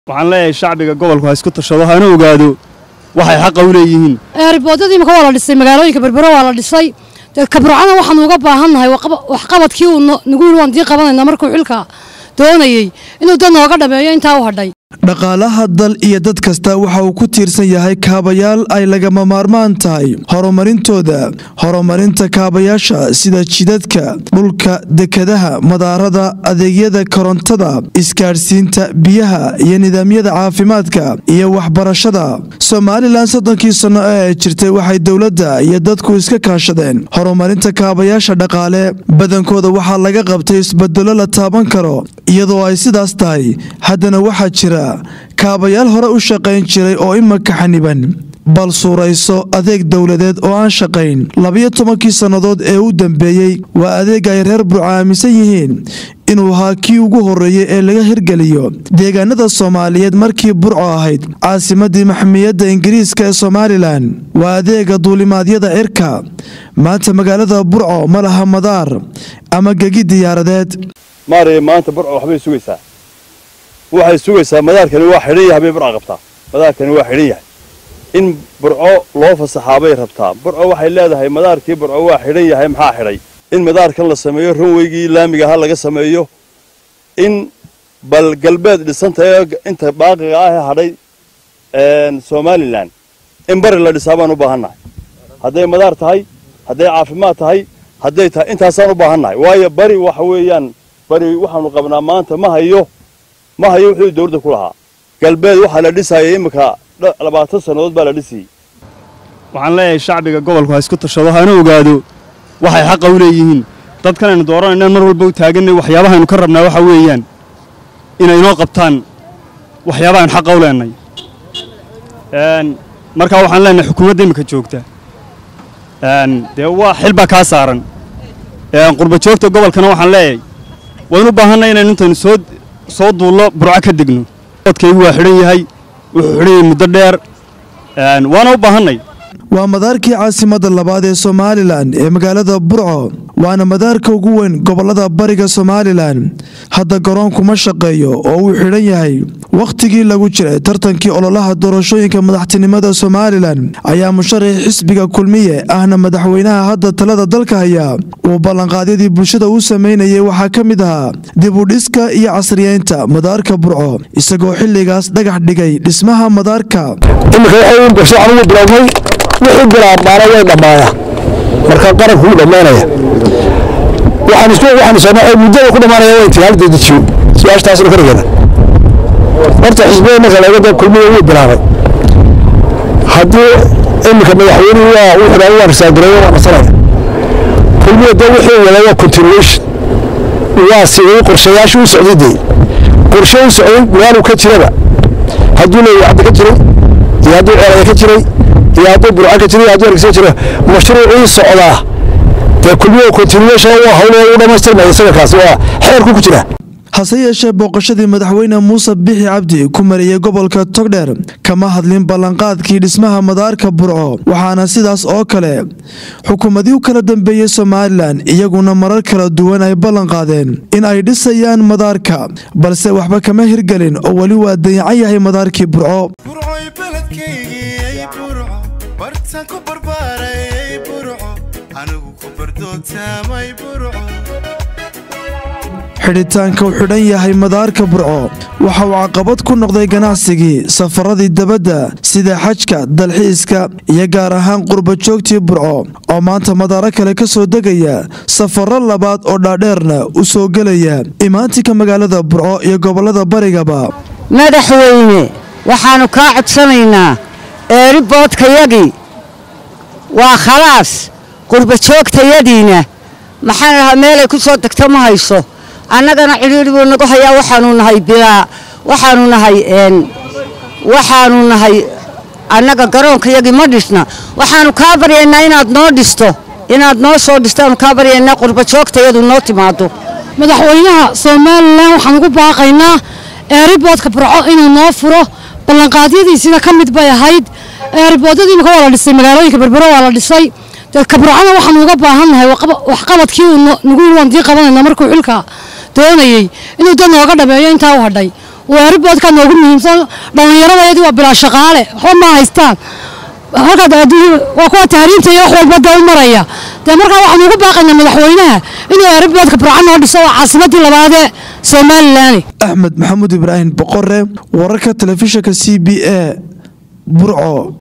waxaan leeyahay shacbiga gobolku ha isku tashado hana ogaado waxay xaqa u leeyihiin eeriboodadii imika waa la dhisay magaalooyinka berbero waa la dhisay dee kabrucana waxaanu uga baahannahay waxqabadkii uu nagu yidhi waan dii qabanayna markuu xilka doonayey inuu dad nooga dhameeyo intaa u hadhay dhaqaalaha dal iyo dad kasta waxa uu ku tiirsan yahay kaabayaal ay lagama maarmaan tahay horumarintooda horumarinta kaabayaasha sida jidadka dhulka dekadaha madaarada adeegyada korontada isgaadhsiinta biyaha iyo nidaamyada caafimaadka iyo waxbarashada somalilan soddonkii sanno ee ay jirtay waxay dowladda iyo dadku iska kaashadeen horumarinta kaabayaasha dhaqaale badankooda waxaa laga qabtay isbedelo la taaban karo iyadoo ay sidaas tahay haddana waxaa jira kaabayaal hore u shaqayn jiray oo imaka xaniban bal suurayso adeeg dowladeed oo aan shaqayn labiyo tobankii sannadood ee u dambeeyey waa adeeg ay reer burco aaminsan yihiin inuu ahaa kii ugu horreeyey ee laga hirgeliyo deegaanada soomaaliyeed markii burco ahayd caasimadii maxmiyadda ingiriiska ee somalilan waa adeega duulimaadyada cirka maanta magaalada burco ma laha madaar ama gegi diyaaradeed maaraya maanta burco waxbay sugaysaa waxay sugaysaa madaarkani waa xidhan yahay bay burca qabtaa madaarkani waa xidhan yahay in burco loo fasaxaa bay rabtaa burco waxay leedahay madaarkii burco waa xidhan yahay maxaa xidhay in madaarkan la sameeyo ranweygii laamiga ha laga sameeyo in bal galbeed dhisantae inta baaqiga ah ee hadhay somalilan in bari la dhisaa baan u baahannahay hadday madaar tahay hadday caafimaad tahay hadday tahay intaasaan u baahannahay waayo bari waxa weeyaan bari waxaanu qabnaa maanta ma hayo ma hayo wuxuu dowladda ku lahaa galbeed waxaa la dhisayay iminka labaatan sannadood baa la dhisayey waxaan leeyahay shacbiga gobolku ha isku tashado hana ogaado waxay xaqa u leeyihiin dadkan aynu dooranaynan mar walba u taaganay waxyaabahaynu ka rabnaa waxa weeyaan inay inoo qabtaan waxyaabahaaynu xaqa u leenay markaa waxaan leenahay xukuumadda iminka joogta dee waa xil baa kaa saaran qurba joogta gobolkana waxaan leeyahay waynu u baahannay inaynu intaynu soo soo duullo burco ka degno odkaygu waa xidhan yahay wuxuu xidhan yahay muddo dheer waana u baahannay waa madaarkii caasimadda labaad ee somalilan ee magaalada burco waana madaarka ugu weyn gobollada bariga somalilan hadda garoonkuma shaqeeyo oo uu xidhan yahay wakhtigii lagu jiray tartankii ololaha doorashooyinka madaxtinimada somalilan ayaa musharax xisbiga kulmiye ahna madaxweynaha hadda talada dalka haya uu ballanqaadyadii bulshada u samaynayay waxaa ka mid ahaa dib u dhiska iyo casriyeynta madaarka burco isagoo xilligaas dhagax dhigay dhismaha madaarka wixii bilaabmaana way dhammaaya marka qaranku wuu dhammaanaya waxaan isku waxaan soo muddada ku dhammaanaya way tii hal dedejiyo su-aashtaasna ka dhigana horta xisbiyada marka laga dab kulmiya wuu bilaabay haddii iminka madaxweynuhu waa wuxuu dhaa waa risaagareeyo waa nasanaya kulmiya dee wixii wada waa continuation waa sidii qorshayaasha u socday dee qorshe u socday magaalu ka jiraba hadduu leeyahay hadda ka jiray iyo hadduu ceelaya ka jiray iyo hadduu burca ka jira iyo hadduu argisa jira mashruucii socdaa dee kulmiya continuation waa hawloo u dhammaystirmaya isaga kaasi waa xeerku ku jira hase yeeshee booqashadii madaxweyne muuse bixi cabdi ku mariyey gobolka togdheer kama hadlin ballanqaadkii dhismaha madaarka burco waxaana sidaas oo kale xukuumadii u kala dambeeyey somalilan iyaguna marar kala duwan ay ballanqaadeen in ay dhisayaan madaarka balse waxba kama hirgelin oo weli waa dayacan yahay madaarkii burco xidhitaanka uu xidhan yahay madaarka burco waxa uu caqabad ku noqday ganacsigii safaradii dabadda sida xajka dalxiiska iyo gaar ahaan qurba joogtii burco oo maanta madaaro kale ka soo degaya safaro labaad oo dhaadheerna u soo gelaya imaantinka magaalada burco iyo gobollada barigaba madaxweyne waxaannu kaa codsanaynaa eeriboodkayagii waa khalaas qurba joogtayadiina maxaan lahaa meelay ku soo degto ma hayso annagana cidhiidhi buu nagu hayaa waxaanu nahay bilaa waxaanu nahay waxaanu nahay annaga garoonkayagii ma dhisna waxaanu kaa baryaynaa inaad noo dhisto inaad noo soo dhistaanu kaa baryaynaa qurba joogtayadu noo timaado madaxweynaha somalilan waxaan ugu baaqaynaa eeriboodka burco inuu noo furo ballanqaadyadiisina ka mid bay ahayd eeriboodadii imika waa la dhisay magaalooyinka berbero waa la dhisay dee kabrucana waxaanu uga baahannahay waxqabadkii uu nagu yidhi waan dii qabanayna markuu xilka doonayey inuu dad nooga dhameeyo intaa u hadhay waa eriboodka noogu muhiimsan dhallinyaradayadii waa bilaa shaqaale waxba ma haystaan halkaad adduun waa kuwa tahriinta iyo wax walba dee u maraya dee markaa waxaanu ugu baaqaynaa madaxweynaha inuu eriboodka burco noo dhiso waa caasimadii labaadee somalilan axmed maxamuud ibraahim boqore wararka telefishinka c b a burco